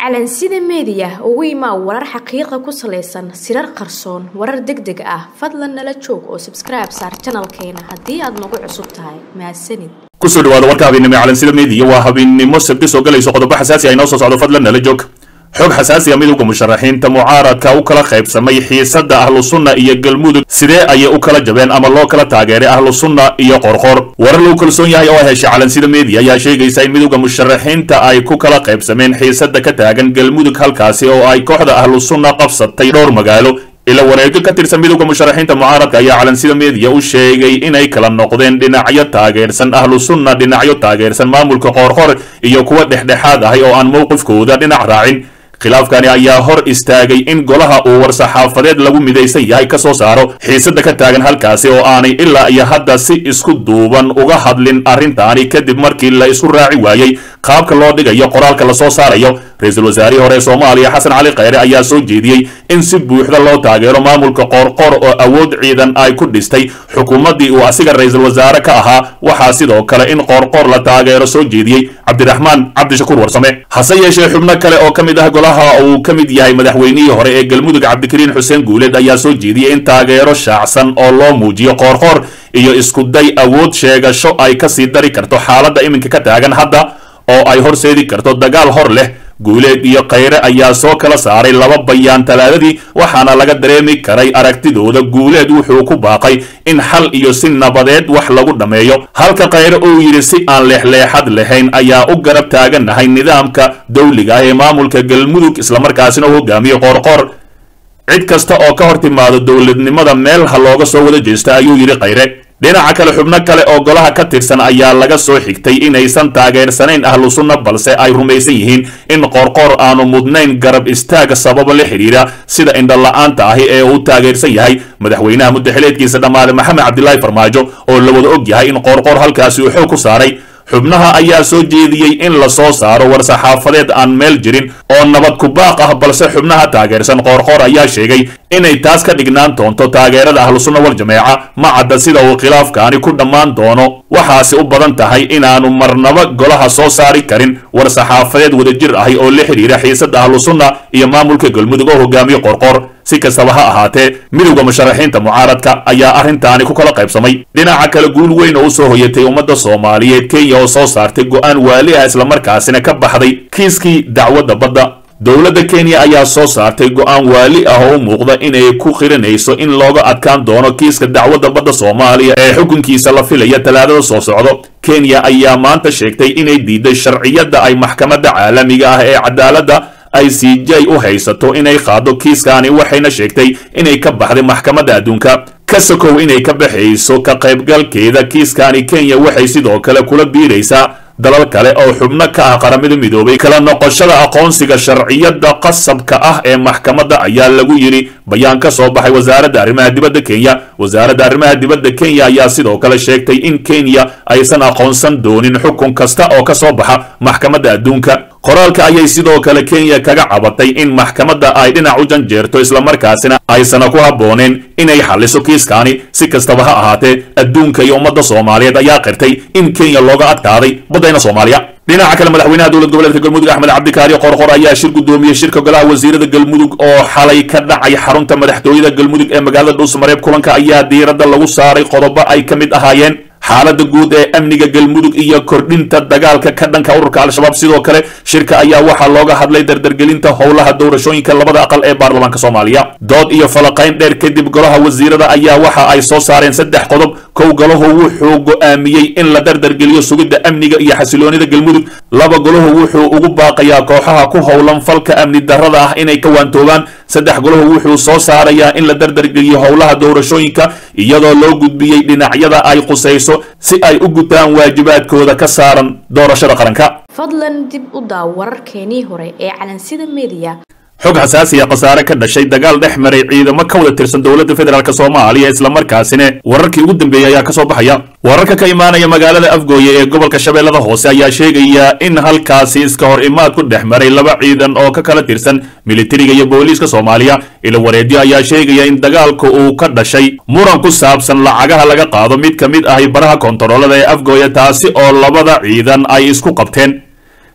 calansida meediya ugu imaa warar xaqiiqa ku salaysan sirar qarsoon warar deg deg ah fadlan nala joog oo sabskribe saar janalkeena haddii aad nagu cusub tahay mahadsanid kusoo dhawaada warka habeennimo calansida meediya waa habeennimo sabti soo galayso qodobo xasaasi ah inoo soo socdo fadlan nala joog xog xasaasi a midowda musharaxiinta mucaaradka u kala qaybsamay xiisada ahlu sunna iyo galmudug sidee ayay u kala jabeen ama loo kala taageeray ahlu sunna iyo qorqor warar lagu kalsoon yahay oo ay heshay calansida media ayaa sheegaysa in midowda musharaxiinta ay ku kala qaybsameen xiisada ka taagan galmudug halkaasi oo ay kooxda ahlu sunna qabsatay dhowr magaalo ila wareego ka tirsan midowda musharaxiinta mucaaradka ayaa calansida media u sheegay inay kala noqdeen dhinacyo taageersan ahlu sunna dhinacyo taageersan maamulka qoorqor iyo kuwa dhexdhexaad ahay oo aan mowqifkooda dhinac raacin khilaafkani ayaa hor istaagay in golaha uu war-saxaafadeed lagu midaysan yahay ka soo saaro xiisada ka taagan halkaasi oo aanay ilaa iyo hadda si isku duuban uga hadlin arrintaani kadib markii la isu raaci waayey qaabka loo dhigayo qoraalka lasoo saarayo ra-iisul wasaarihii hore soomaaliya xasan cali kheyre ayaa soo jeediyey in si buuxda loo taageero maamulka qoorqoor oo awood ciidan ay ku dhistay xukuumaddii uu asiga ra-iisul wasaare ka ahaa waxaa sidoo kale in qoorqoor la taageero soo jeediyey cabdiraxmaan cabdishakuur warsame hase yeeshee xubno kale oo ka mid ah golaha uu ka mid yahay madaxweynihii hore ee galmudug cabdikariin xuseen guuleed ayaa soo jeediyey in taageero shaacsan oo loo muujiyo qoorqoor iyo iskuday awood sheegasho ay kasii dari karto xaaladda iminka ka taagan hadda oo ay horseedi karto dagaal hor leh guuleed iyo kheyre ayaa soo kala saaray laba bayaan talaadadii waxaana laga dareemi karay aragtidooda guuleed wuxuu ku baaqay in xal iyo si nabadeed wax lagu dhammeeyo halka kheyre uu yidhi si aan leexleexad lahayn ayaa u garab taaganahay nidaamka dawliga ah ee maamulka galmudug islamarkaasina u hogaamiyo qoorqoor cid kasta oo ka hor timaado dowladnimada meel ha looga soo wada jeesta ayuu yidhi kheyre dhinaca kale xubno kale oo golaha ka tirsan ayaa laga soo xigtay inaysan taageersanayn ahlu sunna balse ay rumaysan yihiin in qoorqoor aanu mudnayn garab istaaga sababa la xidhiira sida indhola-aanta ahi ee uu taageersan yahay madaxweynaha muddaxileedkiisa dhammaade maxamed cabdilaahi farmaajo oo la wada og yahay in qoorqoor halkaasi uu xoog ku saaray xubnaha ayaa soo jeediyey in la soo saaro war-saxaafadeed aan meel jirin oo nabad ku baaq ah balse xubnaha taageersan qoorqoor ayaa sheegay inay taas ka dhignaan doonto taageerada ahlu sunna wal jameeca ma cadda sida uu khilaafkaani ku dhammaan doono waxaasi u badan tahay inaanu marnaba golaha soo saari karin war-saxaafadeed wadajir ahi oo la xidhiira xiisada ahlu sunna iyo maamulka galmudug oo hogaamiye qoorqoor si kastaba ha ahaatee midowda musharaxiinta mucaaradka ayaa arrintaani ku kala qaybsamay dhinaca kale guul weyn oo u soo hoyatay ummadda soomaaliyeed kenya oo soo saartay go-aan waali ah islamarkaasina ka baxday kiiskii dacwadda badda dowladda kenya ayaa soo saartay go-aan waali ah oo u muuqda inay ku qirinayso in looga adkaan doono kiiska dacwadda badda soomaaliya ee xukunkiisa la filaya talaadada soo socdo kenya ayaa maanta sheegtay inay diiday sharciyadda ay maxkamadda caalamiga ah ee cadaaladda i c j u haysato inay qaado kiiskaani waxayna sheegtay inay ka baxday maxkamadda adduunka ka sokow inay ka baxayso ka qaybgalkeeda kiiskaani kenya waxay sidoo kale kula biiraysaa dalal kale oo xubno ka ah qaramada midoobay kala noqoshada aqoonsiga sharciyadda qasabka ah ee maxkamadda ayaa lagu yidhi bayaan ka soo baxay wasaaradda arrimaha dibadda kenya wasaaradda arrimaha dibadda kenya ayaa sidoo kale sheegtay in kenya aysan aqoonsan doonin xukun kasta oo ka soo baxa maxkamadda adduunka qoraalka ayay sidoo kale kenya kaga cabatay in maxkamadda ay dhinac u janjeerto islamarkaasina aysana ku habbooneen inay xalliso kiiskaani si kastaba ha ahaatee adduunka iyo ummadda soomaaliyeed ayaa qirtay in kenya looga adkaaday baddayna soomaaliya dhinaca kale madaxweynaha dowlad goboleedka galmudug axmed cabdikaari qorqor ayaa shir gudoomiyey shirka golaha wasiirada galmudug oo xalay ka dhacay xarunta madaxtooyada galmudug ee magaalada dhuusmareeb kulanka ayaa diiradda lagu saaray qodobo ay ka mid ahaayeen xaaladda guud ee amniga galmudug iyo kordhinta dagaalka ka dhanka ururka al-shabaab sidoo kale shirka ayaa waxaa looga hadlay dardargelinta howlaha doorashooyinka labada aqal ee baarlamaanka soomaaliya dood iyo falaqayn dheer kadib golaha wasiirada ayaa waxa ay soo saareen saddex qodob kow golahu wuxuu go'aamiyey in la dardargeliyo sugidda amniga iyo xasiloonida galmudug laba golahu wuxuu ugu baaqayaa kooxaha ku howlan falka amni darrada ah inay ka waantoobaan saddex golahu wuxuu soo saarayaa in la dardargeliyo howlaha doorashooyinka iyadoo loo gudbiyey dhinacyada ay qusayso si ay u gutaan waajibaadkooda ka saaran doorashada qaranka fadlan dib u daaw wararkeenii hore ee calansida media xog xasaasi a khasaare ka dhashay dagaal dhex maray ciidamo ka wada tirsan dowladda federaalk soomaaliya islamarkaasina wararkii ugu dambeeyey ayaa kasoo baxaya wararka ka imaanaya magaalada afgooye ee gobolka shabeellada hoose ayaa sheegaya in halkaasi iska hor imaad ku dhex maray laba ciidan oo ka kala tirsan militariga iyo booliiska soomaaliya ilo wareedyo ayaa sheegaya in dagaalku uu ka dhashay muran ku saabsan lacagaha laga qaado mid ka mid ahi baraha kontaroolada ee afgooye taasi oo labada ciidan ay isku qabteen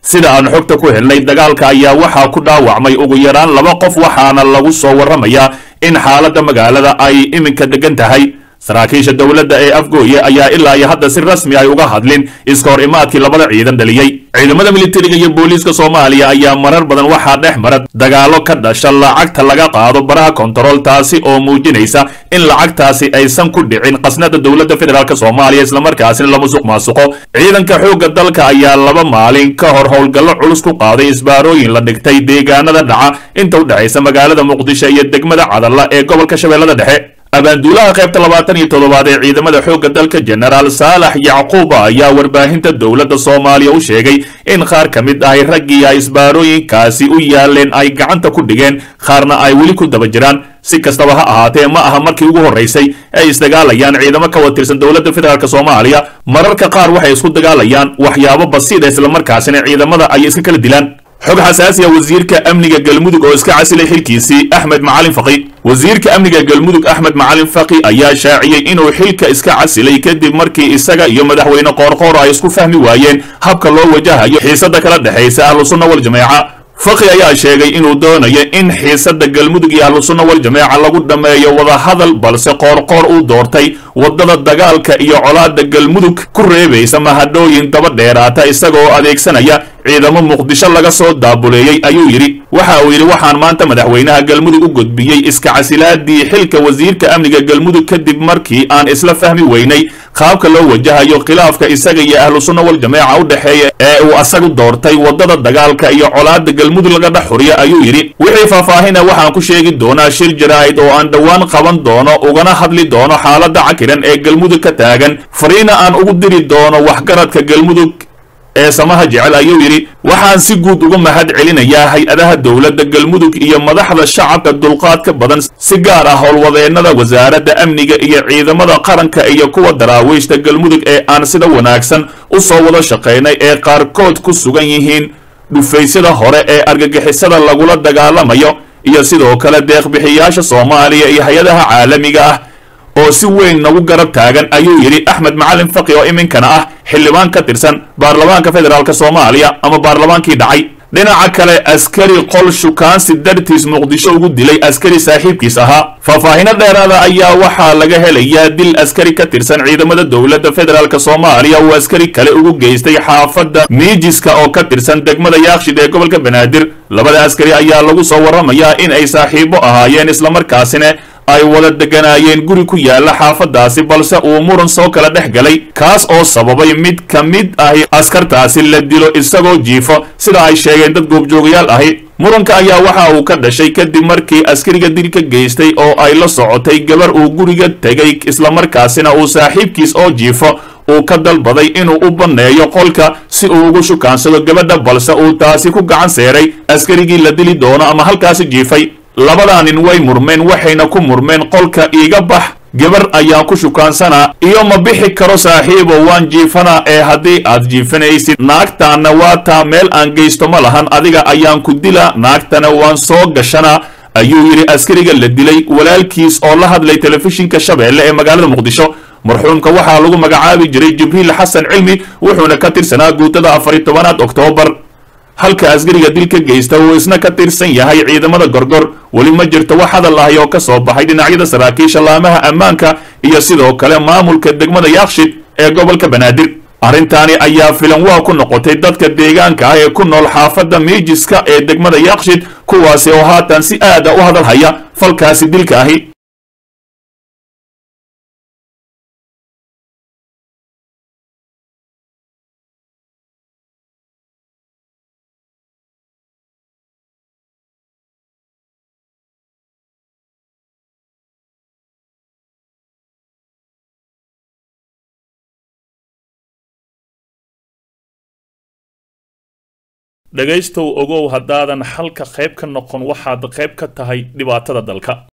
sida aan xogta ku helnay dagaalka ayaa waxaa ku dhaawacmay ugu yaraan laba qof waxaana lagu soo warramayaa in xaaladda magaalada ay iminka degan tahay saraakiisha dowladda ee afgooye ayaa ilaa iyo hadda si rasmi ay uga hadlin iska hor imaadkii labada ciidan dhaliyey ciidamada militariga iyo booliiska soomaaliya ayaa marar badan waxaa dhex mara dagaallo ka dhasha lacagta laga qaado baraha kontarool taasi oo muujinaysa in lacagtaasi aysan ku dhicin qasnada dowladda federaalk soomaaliya islamarkaasina la musuq maasuqo ciidanka xoogga dalka ayaa laba maalin ka hor howlgallo culus ku qaaday isbaarooyin la dhigtay deegaanada dhaca inta u dhexaysa magaalada muqdisho iyo degmada cadalla ee gobolka shabeellada dhexe abaanduulaha qaybta labaatan iyo toddobaad ee ciidamada xoogga dalka jenaraal saalax yacquuba ayaa warbaahinta dowladda soomaaliya u sheegay in qaar ka mid ahay raggii ay isbaarooyinkaasi u yaaleen ay gacanta ku dhigeen qaarna ay weli ku daba jiraan si kastaba ha ahaatee ma aha markii ugu horraysay ay isdagaalayaan ciidamo ka watirsan dowladda federaalk soomaaliya mararka qaar waxay isku dagaalayaan waxyaabo basiida islamarkaasina ciidamada ay iska kala dilaan xog xasaasiya wasiirka amniga galmudug oo iska casilay xilkiisii axmed macalin faqi wasiirka amniga galmudug axmed macalin faqi ayaa shaaciyey inuu xilka iska casilay kadib markii isaga iyo madaxweyne qoorqoor ay isku fahmi waayeen habka loo wajahayo xiisada kala dhexaysa ahlusunna waljamaaca faqi ayaa sheegay inuu doonayo in xiisada galmudug iyo ahlusunna waljamaaca lagu dhammeeyo wadahadal balse qoorqoor uu doortay waddada dagaalka iyo colaada galmudug ku reebaysa mahadhooyin daba dheeraata isagaoo adeegsanaya ciidamo muqdisho laga soo daabuleeyey ayuu yidhi waxa uu yidhi waxaan maanta madaxweynaha galmudug u gudbiyey iska casilaadii xilka wasiirka amniga galmudug kadib markii aan isla fahmi weynay qaabka loo wajahayo khilaafka isaga iyo ahlu sunna waljamaaca u dhexeeya ee uu asagu doortay waddada dagaalka iyo colaada galmudug laga dhex xuriya ayuu yidhi wixii faahfaahina waxaan ku sheegi doonaa shir jaraa'id oo aan dhowaan qaban doono ugana hadli doono xaaladda cakiran ee galmudug ka taagan fariina aan ugu diri doono waxgaradka galmudug ee samaha jecel ayuu yidhi waxaan si guud uga mahad celinayaa hay-adaha dowladda galmudug iyo madaxda shacabka dulqaadka badan si gaar ah howlwadeennada wasaaradda amniga iyo ciidamada qaranka iyo kuwa daraawiishta galmudug ee aan sida wanaagsan u soo wada shaqaynay ee qaarkood ku sugan yihiin dhufaysyada hore ee argagixisada lagula dagaalamayo iyo sidoo kale deeqbixiyaasha soomaaliya iyo hay-adaha caalamiga ah oo si weyn nagu garab taagan ayuu yidhi axmed macalin faqi oo iminkana ah xildhibaan ka tirsan baarlamaanka federaalk soomaaliya ama baarlamaankii dhacay dhinaca kale askari qol shukaansi dartiis muqdisho ugu dilay askari saaxiibkiis ahaa faahfaahino dheeraada ayaa waxaa laga helayaa dil askari ka tirsan ciidamada dowladda federaalk soomaaliya uu askari kale ugu geystay xaafadda miijiska oo ka tirsan degmada yaakshid ee gobolka banaadir labada askari ayaa lagu soo warramayaa in ay saaxiibo ahaayeen islamarkaasina ay wada deganaayeen guri ku yaala xaafadaasi balse uu muran soo kala dhex galay kaas oo sababay mid ka mid ahi askartaasi la dilo isagoo jiifo sida ay sheegeen dad goobjoogayaal ahi muranka ayaa waxa uu ka dhashay kadib markii askariga dil ka geystay oo ay la socotay gabar uu guriga tegay islamarkaasina uu saaxiibkiis oo jiifo uu ka dalbaday inuu u banneeyo qolka si uu ugu shukaansado gabadha balse uu taasi ku gacan seeray askarigii la dili doono ama halkaasi jiifay labadaa nin way murmeen waxayna ku murmeen qolka iiga bax gabar ayaan ku shukaansanaa iyo ma bixi karo saaxiibo waan jiifanaa ee haddii aad jiifanaysid naagtaanna waa taa meel aan geysto ma lahan adiga ayaan ku dilaa naagtana waan soo gashanaa ayuu yidhi askariga la dilay walaalkiis oo la hadlay telefishinka shabeelle ee magaalada muqdisho marxuumka waxaa lagu magacaabi jiray jibriil xasan cilmi wuxuuna ka tirsanaa guutada afari tobanaad oktoobar halka askariga dil ka geysta uu isna ka tirsan yahay ciidamada gorgor weli ma jirto wax hadal ahi oo ka soo baxay dhinacyada saraakiisha laamaha ammaanka iyo sidoo kale maamulka degmada yaakshid ee gobolka banaadir arrintaani ayaa filan waa ku noqotay dadka deegaanka ah ee ku nool xaafadda miijiska ee degmada yaakshid kuwaasi oo haatan si aada u hadal haya falkaasi dilka ahi dhegaystow ogow haddaadan xalka qayb ka noqon waxaad qayb ka tahay dhibaatada dalka